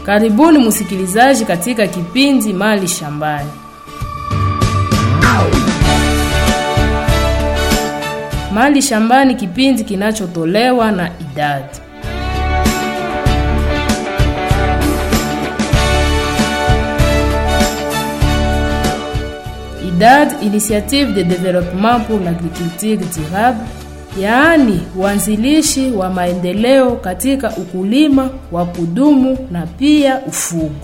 Karibuni msikilizaji katika kipindi Mali Shambani. Mali Shambani, kipindi kinachotolewa na idadi IDAD, Initiative de Développement pour l'Agriculture Durable, yaani uanzilishi wa maendeleo katika ukulima wa kudumu na pia ufugo.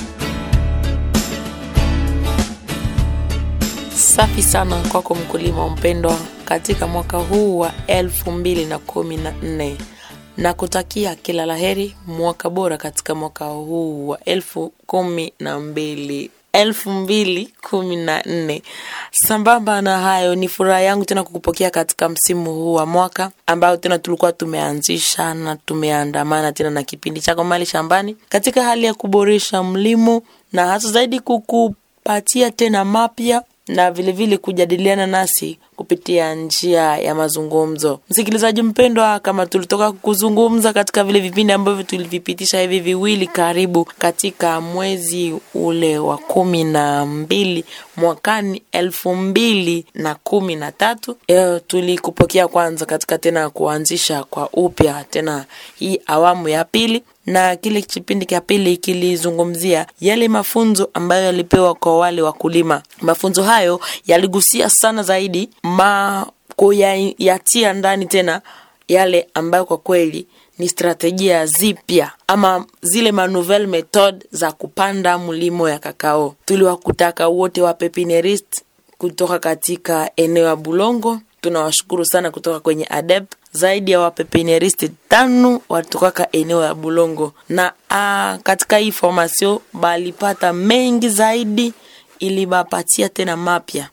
Safi sana kwako mkulima mpendwa, katika mwaka huu wa elfu mbili na kumi na nne na kutakia kila laheri, mwaka bora katika mwaka huu wa elfu kumi na mbili elfu mbili kumi na nne. Sambamba na hayo, ni furaha yangu tena kukupokea katika msimu huu wa mwaka ambao tena tulikuwa tumeanzisha na tumeandamana tena na kipindi chako Mali Shambani katika hali ya kuboresha mlimo na hasa zaidi kukupatia tena mapya na vilevile vile kujadiliana nasi kupitia njia ya mazungumzo. Msikilizaji mpendwa, kama tulitoka kuzungumza katika vile vipindi ambavyo tulivipitisha hivi viwili karibu katika mwezi ule wa kumi na mbili mwakani elfu mbili na kumi na tatu e, tulikupokea kwanza katika tena kuanzisha kwa upya tena hii awamu ya pili na kile kipindi cha pili kilizungumzia yale mafunzo ambayo yalipewa kwa wale wakulima. Mafunzo hayo yaligusia sana zaidi ma kuyatia ndani tena yale ambayo kwa kweli ni strategia zipya ama zile manouvelle method za kupanda mlimo ya kakao. Tuliwakutaka wote wa pepinierist kutoka katika eneo ya Bulongo. Tunawashukuru sana kutoka kwenye ADEP zaidi ya wapepineristi tano watokaka eneo ya Bulongo na a, katika hii formasio balipata mengi zaidi, iliwapatia tena mapya.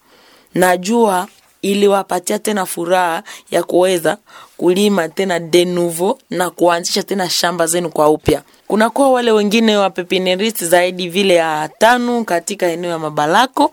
Najua iliwapatia tena furaha ya kuweza kulima tena de nouveau na kuanzisha tena shamba zenu kwa upya. Kunakuwa wale wengine wa pepineristi zaidi vile ya tano katika eneo ya Mabalako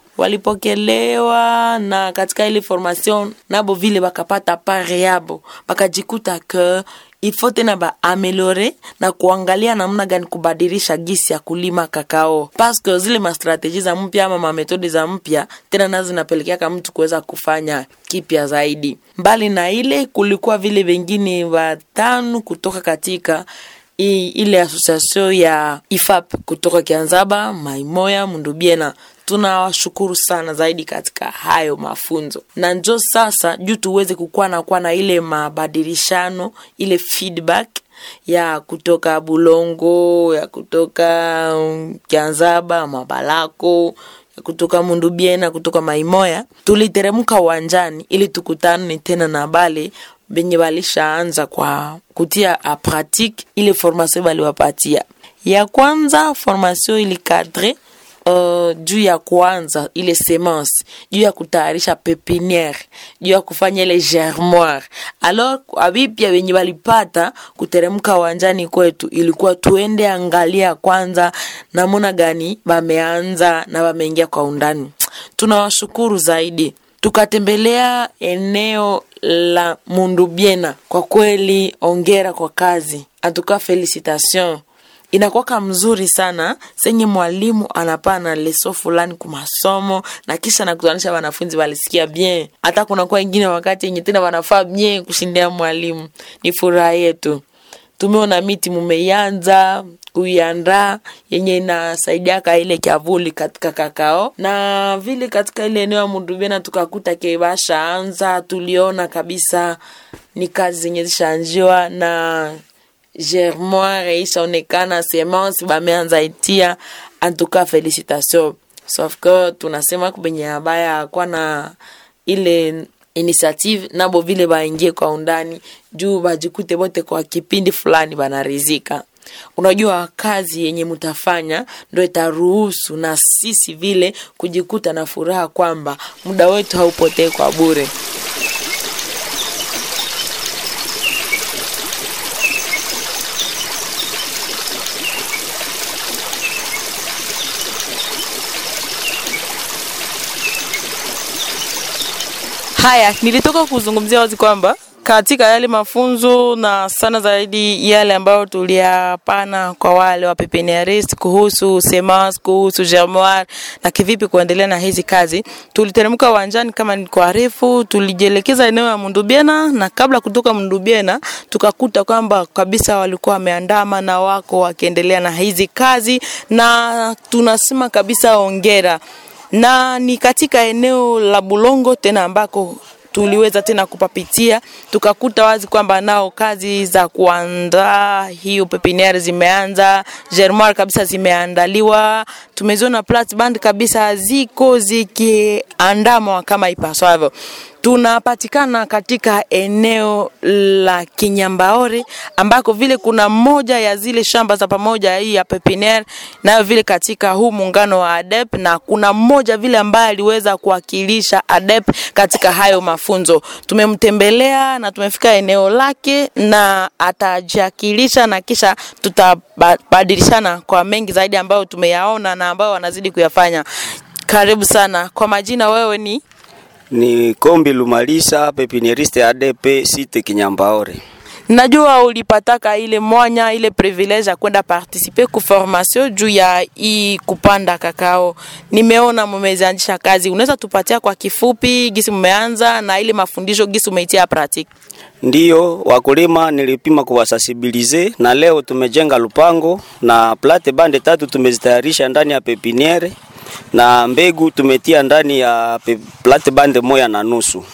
walipokelewa na katika ile formation nabo vile bakapata pare yabo bakajikuta ke ifo tena baameliore na kuangalia namna gani kubadilisha gisi ya kulima kakao paske zile mastrategi za mpya ama mametodi za mpya tena nazo zinapelekeaka mtu kuweza kufanya kipya zaidi. Mbali na ile, kulikuwa vile vengine watano kutoka katika i, ile association ya IFAP kutoka Kianzaba, Maimoya, Mundubiena tunawashukuru sana zaidi katika hayo mafunzo na njo sasa juu tuweze kukuwa na kuwa na ile mabadilishano ile feedback ya kutoka bulongo ya kutoka um, kianzaba mabalako ya kutoka mundubiena kutoka maimoya tuliteremka uwanjani ili tukutane tena na bale benye balishaanza kwa kutia a pratique ile formation baliwapatia ya kwanza formation ilikadre uh, juu ya kuanza ile semence juu ya kutayarisha pepiniere juu ya kufanya ile germoire alors abipya wenye walipata kuteremka uwanjani kwetu ilikuwa tuende angalia kwanza namuna gani wameanza na wameingia kwa undani tunawashukuru zaidi tukatembelea eneo la mundubiena kwa kweli ongera kwa kazi atuka felicitation inakwaka mzuri sana senye mwalimu anapana leso fulani kumasomo na kisha nakutanisha wanafunzi walisikia bien hata kunakuwa ingine wakati yenye tena wanafaa bien kushindia mwalimu ni furaha yetu tumeona miti mumeianza kuiandaa yenye inasaidiaka ile kyavuli katika kakao na vile katika ile eneo ya mudubena tukakuta kebashaanza tuliona kabisa ni kazi zenye zishaanjiwa na germoire ishaonekana semence bameanza itia antuka felicitation sauf que tunasema kubenye abaya kwa na ile initiative nabo vile baingie kwa undani juu bajikute bote kwa kipindi fulani banarizika unajua kazi yenye mutafanya ndo itaruhusu na sisi vile kujikuta na furaha kwamba muda wetu haupotee kwa bure haya nilitoka kuzungumzia wazi kwamba katika yale mafunzo na sana zaidi yale ambayo tuliyapana kwa wale wa pepiniarist kuhusu semas, kuhusu germoire na kivipi kuendelea na hizi kazi. Tuliteremka uwanjani kama nilikuarifu, tulijielekeza eneo ya Mundubiena na kabla kutoka Mundubiena tukakuta kwamba kabisa walikuwa wameandama na wako wakiendelea na hizi kazi, na tunasema kabisa ongera na ni katika eneo la Bulongo tena ambako tuliweza tena kupapitia tukakuta wazi kwamba nao kazi za kuandaa hiyo pepiniere zimeanza, germoire kabisa zimeandaliwa, tumeziona platband kabisa ziko zikiandamwa kama ipaswavyo. Tunapatikana katika eneo la Kinyambaore ambako vile kuna moja ya zile shamba za pamoja hii ya pepiniere, nayo vile katika huu muungano wa ADEP, na kuna mmoja vile ambaye aliweza kuwakilisha ADEP katika hayo mafunzo. Tumemtembelea na tumefika eneo lake na atajiakilisha na kisha tutabadilishana kwa mengi zaidi ambayo tumeyaona na ambayo wanazidi kuyafanya. Karibu sana. Kwa majina, wewe ni ni Kombi Lumalisa, pepinieriste ADP site Kinyambaore. Najua ulipataka ile mwanya ile privilege ya kwenda participer ku formation juu ya hii kupanda kakao. Nimeona mumeanzisha kazi, unaweza tupatia kwa kifupi gisi mmeanza na ile mafundisho gisi umeitia pratique? Ndiyo, wakulima nilipima kuwasasibilize na leo tumejenga lupango na plate bande tatu tumezitayarisha ndani ya pepiniere na mbegu tumetia ndani ya pe- plate bande moya na nusu.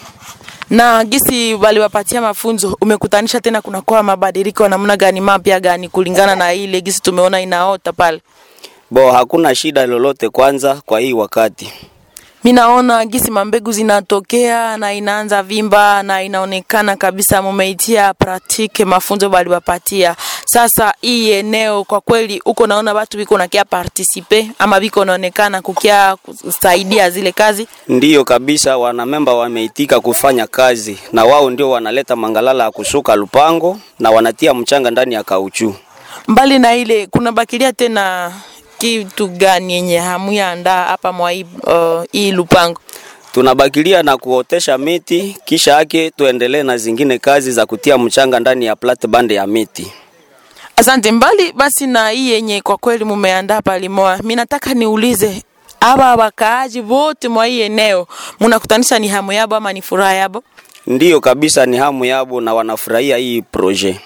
na gisi waliwapatia mafunzo umekutanisha tena kunakuwa mabadiliko ya namna gani mapya gani kulingana na ile gisi tumeona inaota pale Bo, hakuna shida lolote kwanza kwa hii wakati. mi naona gisi mambegu zinatokea na inaanza vimba na inaonekana kabisa mumeitia pratique mafunzo baliwapatia sasa hii eneo kwa kweli uko naona watu biko nakia participe ama biko naonekana kukia kusaidia zile kazi Ndiyo kabisa, wanamemba wameitika kufanya kazi na wao ndio wanaleta mangalala ya kusuka lupango na wanatia mchanga ndani ya kauchu. mbali na ile kuna bakilia tena kitu gani yenye hamuyaandaa hapa mwa hii uh, hii lupango Tunabakilia na kuotesha miti, kisha yake tuendelee na zingine kazi za kutia mchanga ndani ya plate bande ya miti. Asante. Mbali basi na hii yenye kwa kweli mumeandaa palimoa, mi nataka niulize aba wakaaji wote mwa hii eneo munakutanisha ni hamu yabo ama ni furaha yabo? Ndiyo kabisa, ni hamu yabo na wanafurahia hii proje.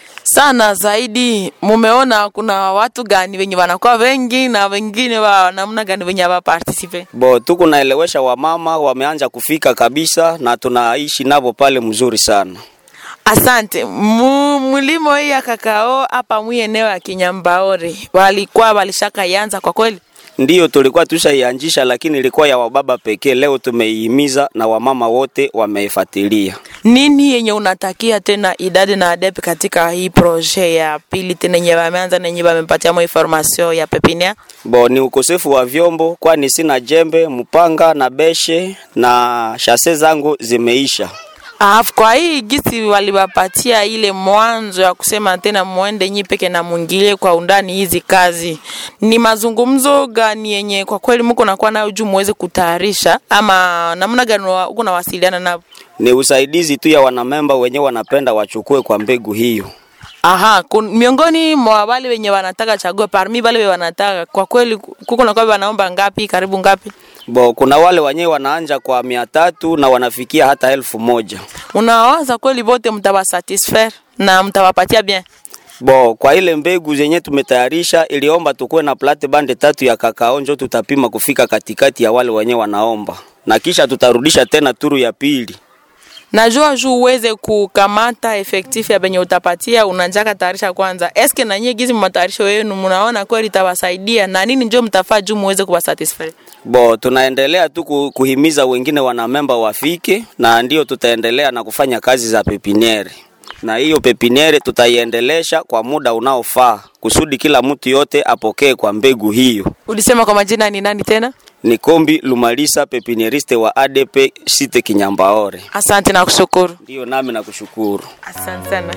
sana zaidi. Mumeona kuna watu gani wenye wanakuwa wengi na wengine wa namna gani wenye wa participe? Bo, tuko naelewesha wamama wameanza kufika kabisa na tunaishi nabo pale mzuri sana. Asante. Mu, mulimo hii ya kakao hapa mwi eneo ya Kinyambaore walikuwa walishaka ianza kwa kweli? Ndiyo tulikuwa tushaianjisha, lakini ilikuwa ya wababa pekee. Leo tumeihimiza na wamama wote wameifuatilia. nini yenye unatakia tena idadi na adepe katika hii proje ya pili tena yenye wameanza na yenye wamepatia mo information ya pepinia Bo, ni ukosefu wa vyombo, kwani sina jembe, mpanga na beshe na shase zangu zimeisha. Alafu kwa hii gisi waliwapatia ile mwanzo ya kusema tena muende nyi peke na mwingilie kwa undani hizi kazi, ni mazungumzo gani yenye kwa kweli mko nakuwa nayo juu muweze kutayarisha, ama namna gani wa- uko nawasiliana nao? Ni usaidizi tu ya wanamemba wenyewe wanapenda wachukue kwa mbegu hiyo. Aha, kun, miongoni mwa wale wenye wanataka chague parmi wale wenye wanataka kwa kweli kuko na kwa wanaomba ngapi, karibu ngapi? Bo, kuna wale wenyewe wanaanja kwa mia tatu na wanafikia hata elfu moja. Unawaza kweli wote mtawasatisfaire na mtawapatia bien? Bo, kwa ile mbegu zenye tumetayarisha iliomba tukuwe na plate bande tatu ya kakao, njo tutapima kufika katikati ya wale wenyewe wanaomba, na kisha tutarudisha tena turu ya pili. najua juu uweze kukamata efektif ya benye utapatia unanjaka tayarisha kwanza eske nanyie gizi matayarisho yenu mnaona kweli itawasaidia na nini njo mtafaa juu muweze kuwasatisfy Bo, tunaendelea tu ku- kuhimiza wengine wanamemba wafike, na ndio tutaendelea na kufanya kazi za pepiniere, na hiyo pepiniere tutaiendelesha kwa muda unaofaa kusudi kila mtu yote apokee kwa mbegu hiyo. ulisema kwa majina ni nani tena Ni Kombi Lumalisa, pepinieriste wa ADP site Kinyambaore. asante na kushukuru Ndiyo, nami nakushukuru. asante sana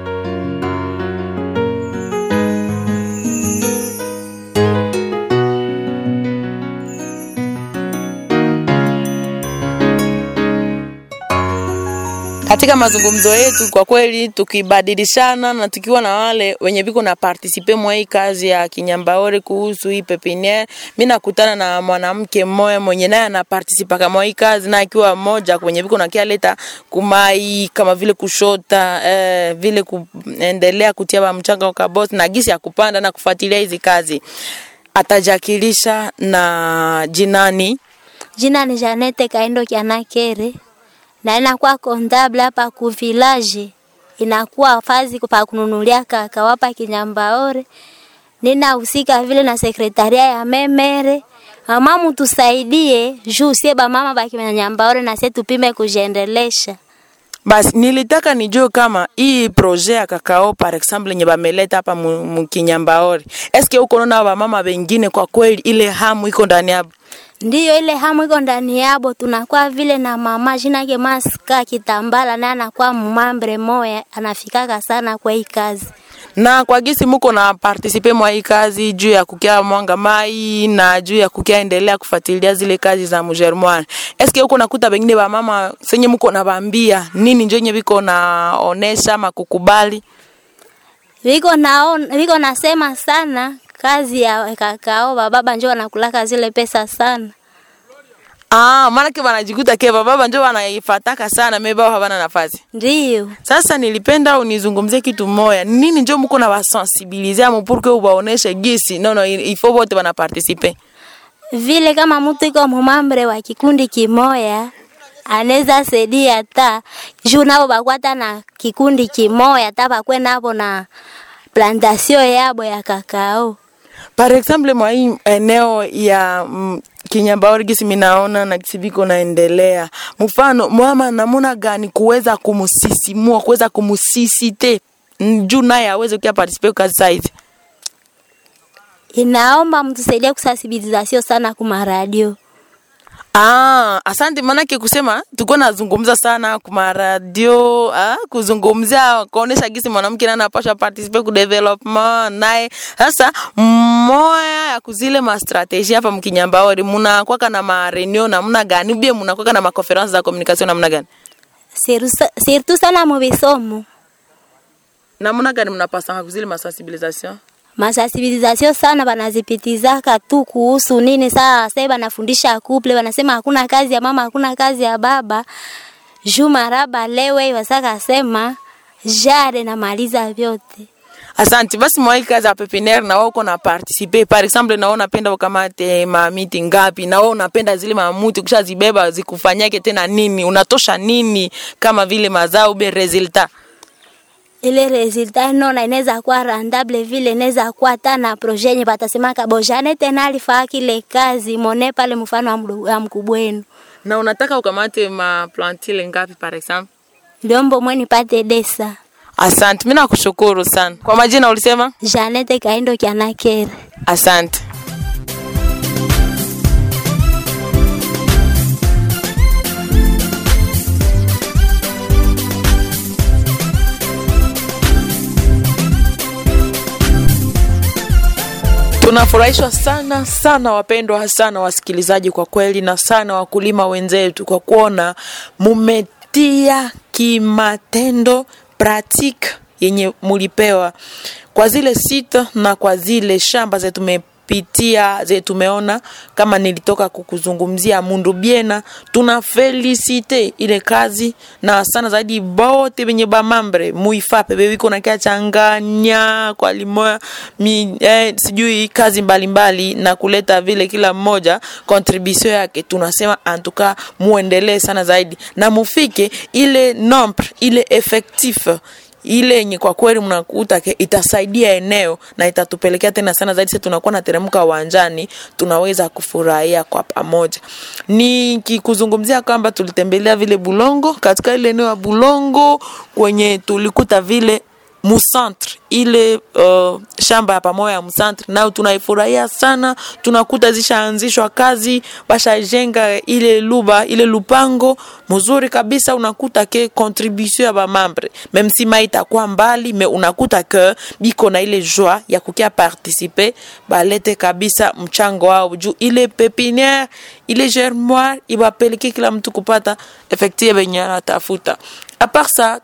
katika mazungumzo yetu kwa kweli tukibadilishana na tukiwa na wale wenye viko na partisipe mwa hii kazi ya kinyambaore kuhusu hii pepiniere, mi nakutana na mwanamke mmoja mwenye naye anapartisipa kama hii kazi, na akiwa mmoja kwenye viko na kialeta kumai kama vile kushota eh, vile kuendelea kutia ba mchanga kwa bosi na gisi ya kupanda na kufuatilia hizi kazi. Atajakilisha na jinani Jina ni Janete Kaindo Kianakere na inakuwa kondable hapa ku village, inakuwa fazi pa kununulia kaka wapa Kinyambaore. Ninahusika vile na sekretaria ya memere mama, mutusaidie juu sie ba mama ba Kinyambaore na sie tupime kujiendelesha. Basi nilitaka nijue kama hii projet ya kakao par exemple yenye bameleta hapa mu- mukinyambaori, eske uko naona wamama wengine kwa kweli ile hamu iko ndani yabo? Ndiyo ile hamu iko ndani yabo, tunakuwa vile na mama jina yake Maska Kitambala, naye anakuwa mmambre moya, anafikaka sana kwa hii kazi. na kwa gisi muko na partisipe mwa hii kazi juu ya kukia mwanga mai na juu ya kukia endelea kufuatilia zile kazi za mujerumani, eske uko nakuta bengine bamama senye muko na bambia nini njo nye biko naonesha ama kukubali Viko naon, viko nasema sana kazi ya kakao, bababa njo wanakulaka zile pesa sana. Ah, maanake wanajikuta ke baba njo wanaifataka sana mebao havana nafasi. Ndiyo Sasa nilipenda unizungumzie kitu moya, nini njo muko na wasensibilize amu pour que ubaoneshe gisi no no, il faut wote wana participer. vile kama mtu iko mumambre wa kikundi kimoya anaweza saidia hata juu nabo bakwata na kikundi kimoya hata bakwe nabo na plantation yabo ya kakao. Par exemple mwa hii eneo ya mm, Kinyambaori gisi minaona na gisi biko naendelea, mfano mama namuna gani kuweza kumusisimua kuweza kumusisite mm, juu naye aweze kuya participer kwa kazi saizi. Inaomba mtusaidie kusensibilizasio sana kuma radio. Ah, asante manake kusema tuko nazungumza sana kuma radio ah, kuzungumzia kuonesha gisi mwanamke naye anapasha participate ku development naye. Sasa moya ya kuzile ma strategy hapa mkinyambaori muna kwaka na ma reunion namna gani bie muna kwaka na ma conference za communication namna gani Siru- Surtout sana mu bisomo. namna gani mnapasanga kuzile ma sensibilisation masensibilizasio sana banazipitizaka tu kuhusu nini. Saa sasa banafundisha couple, wanasema hakuna kazi ya mama, hakuna kazi ya baba. Juma raba lewe wasaka sema jare namaliza vyote. Asante. Basi mwa hii kazi ya pepiniere na wewe uko na participer. Par exemple na wewe unapenda ukamate ma miti ngapi? Na wewe unapenda zile mamuti ukishazibeba zikufanyake tena nini? Unatosha nini kama vile mazao be resultat? Ile resultat nona inaweza kuwa randable vile inaweza kuwa hata na projet yenye batasema kabojane tena alifaa kile kazi mone pale mfano wa mdu- wa mkubwa wenu. Na unataka ukamate ma plantile ngapi par exemple? Liombo mweni pate desa. Asante. Mimi nakushukuru sana. Kwa majina ulisema? Janete Kaindo Kianakere. Asante. Tunafurahishwa sana sana wapendwa sana wasikilizaji, kwa kweli na sana wakulima wenzetu, kwa kuona mumetia kimatendo pratique yenye mulipewa kwa zile sita na kwa zile shamba zetu tumepitia ze tumeona kama nilitoka kukuzungumzia mundu biena tuna felisite ile kazi na sana zaidi bote benye bamambre muifape bebiko nakia changanya kwa limoya mi, eh, sijui kazi mbalimbali mbali, na kuleta vile kila mmoja contribution yake tunasema antuka muendelee sana zaidi na mufike ile nombre ile effectif ile yenye kwa kweli mnakuta ke itasaidia eneo na itatupelekea tena sana zaidi. Sasa tunakuwa nateremka uwanjani, tunaweza kufurahia kwa pamoja. Nikikuzungumzia kwamba tulitembelea vile Bulongo, katika ile eneo ya Bulongo kwenye tulikuta vile musantre ile uh, shamba ya pamoja ya msantre nayo tunaifurahia sana. Tunakuta zishaanzishwa kazi, bashajenga ile luba ile lupango mzuri kabisa. Unakuta ke contribution ya bamambre meme si mai itakuwa mbali, me unakuta ke biko na ile joie ya kukia participer, balete kabisa mchango wao juu ile pepiniere ile germoire ibapeleke kila mtu kupata efektie benye anatafuta apart sa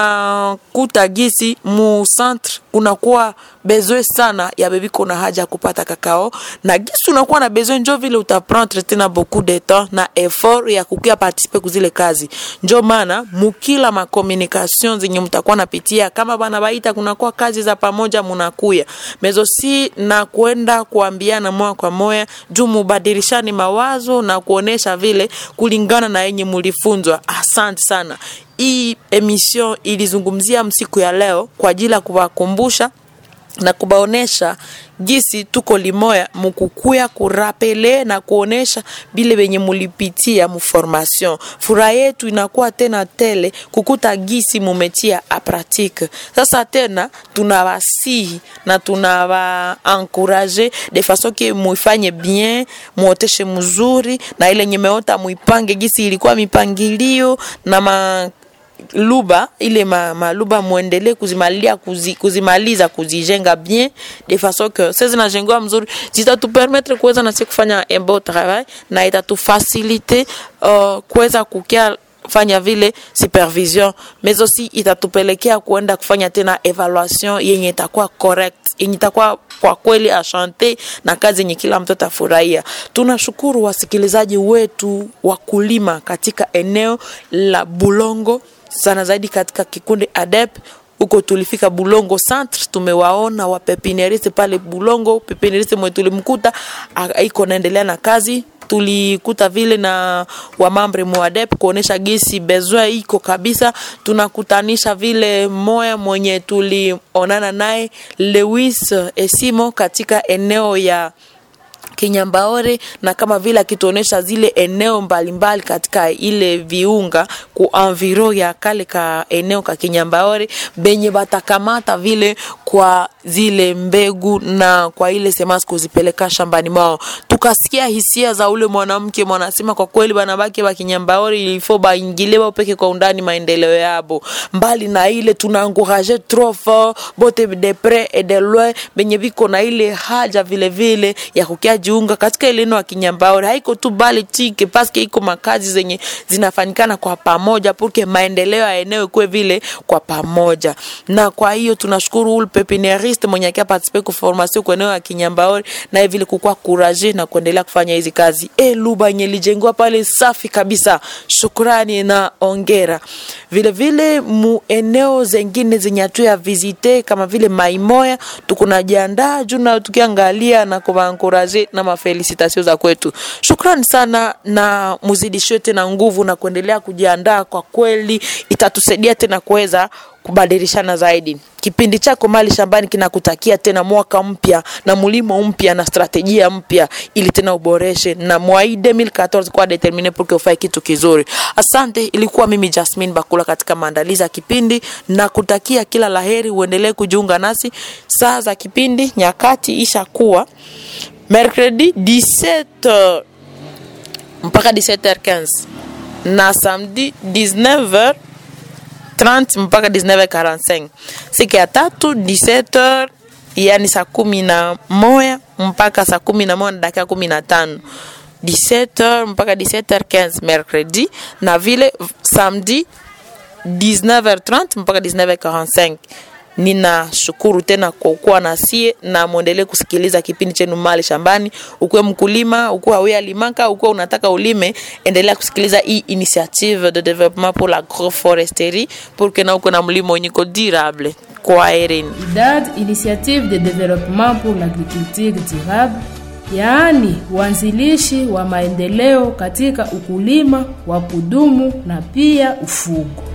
tunakuta gisi mu centre kunakuwa besoin sana ya bebiko na haja ya kupata kakao na gisi unakuwa na besoin njo vile utaprendre tena beaucoup de temps na effort ya kukia participe kuzile kazi njo maana mukila makomunikation zenye mtakuwa napitia kama bana baita kunakuwa kazi za pamoja munakuya mezo si na kwenda kuambiana moya kwa moya juu mubadilishani mawazo na kuonesha vile kulingana na yenye mulifunzwa asante sana hii emission ilizungumzia msiku ya leo kwa ajili ya kuwakumbusha na kubaonesha gisi tuko limoya mukukuya kurapele na kuonesha bile benye mulipitia muformation. Furaha yetu inakuwa tena tele kukuta gisi mumetia a pratique. Sasa tena tunawasihi na tunawaencourage de façon que muifanye bien, muoteshe mzuri na ile nyemeota muipange gisi ilikuwa mipangilio na ma luba ile ma, maluba muendelee kuzimalia kuzi, kuzimaliza kuzijenga bien de façon que sasa zinajengewa mzuri zitatupermettre kuweza nasi kufanya un beau travail na itatufasilite uh, kuweza kukia fanya vile supervision mais aussi itatupelekea kuenda kufanya tena evaluation yenye itakuwa correct yenye itakuwa kwa kweli ashante na kazi yenye kila mtu atafurahia. Tunashukuru wasikilizaji wetu wakulima katika eneo la Bulongo sana zaidi katika kikundi ADEP huko tulifika Bulongo Centre, tumewaona wapepinieriste pale Bulongo. Pepinieriste mwe tulimkuta iko naendelea na kazi tulikuta vile na wamambre muadep kuonesha gisi besoin iko kabisa. Tunakutanisha vile moya mwenye tulionana naye Lewis Esimo katika eneo ya Kinyambaore na kama vile akituonesha zile eneo mbalimbali mbali katika ile viunga ku enviro ya kale ka eneo ka Kinyambaore benye batakamata vile kwa zile mbegu na kwa ile semasi kuzipeleka shambani mwao. Tukasikia hisia za ule mwanamke mwanasema, kwa kweli banabake ba Kinyambaore ilifo baingile bapeke kwa undani maendeleo yabo. Mbali na ile tuna encourager trop fort bote de près et de loin benye biko na ile haja vile vile ya kukia jiunga katika ile eneo ya Kinyambaore. Haiko tu bali tike paske iko makazi zenye zinafanyikana kwa pamoja porque maendeleo ya eneo kuwe vile kwa pamoja. Na kwa hiyo tunashukuru ule pepinieriste mwenye akia participe ku formation kwa eneo ya Kinyambaore na vile kukua courage na kuendelea kufanya hizi kazi. E, luba yenye lijengwa pale safi kabisa. Shukrani na ongera. Vile vile mu eneo zengine zenye hatu ya visite kama vile Maimoya tukunajiandaa juu na tukiangalia na kuwaencourage na mafelicitation za kwetu. Shukrani sana na muzidishwe tena nguvu na kuendelea kujiandaa, kwa kweli itatusaidia tena kuweza kubadilishana zaidi. Kipindi chako Mali Shambani kinakutakia tena mwaka mpya na mlimo mpya na strategia mpya, ili tena uboreshe na mwai 2014 kwa determine pour que ufanye kitu kizuri. Asante, ilikuwa mimi Jasmine Bakula katika maandalizi ya kipindi na kutakia kila laheri. Uendelee kujiunga nasi saa za kipindi, nyakati isha kuwa mercredi 17 mpaka 17h15 na samedi 19h 30 mpaka 19h45. Siku ya tatu 17h, yani saa kumi na moja mpaka saa kumi na moja na dakika kumi na tano 17h mpaka 17h15 mercredi, na vile samedi 19h30 mpaka 19h45. Ninashukuru tena kwa kuwa nasie na muendelee kusikiliza kipindi chenu Mali Shambani. Ukuwe mkulima, ukuwe awe alimaka, ukuwe unataka ulime, endelea kusikiliza hii initiative de développement pour l'agroforesterie pour que na uko na mlimo wenye ko durable. Kwa herini. IDAD, Initiative de Développement pour l'Agriculture Durable, yaani uanzilishi wa maendeleo katika ukulima wa kudumu na pia ufugo.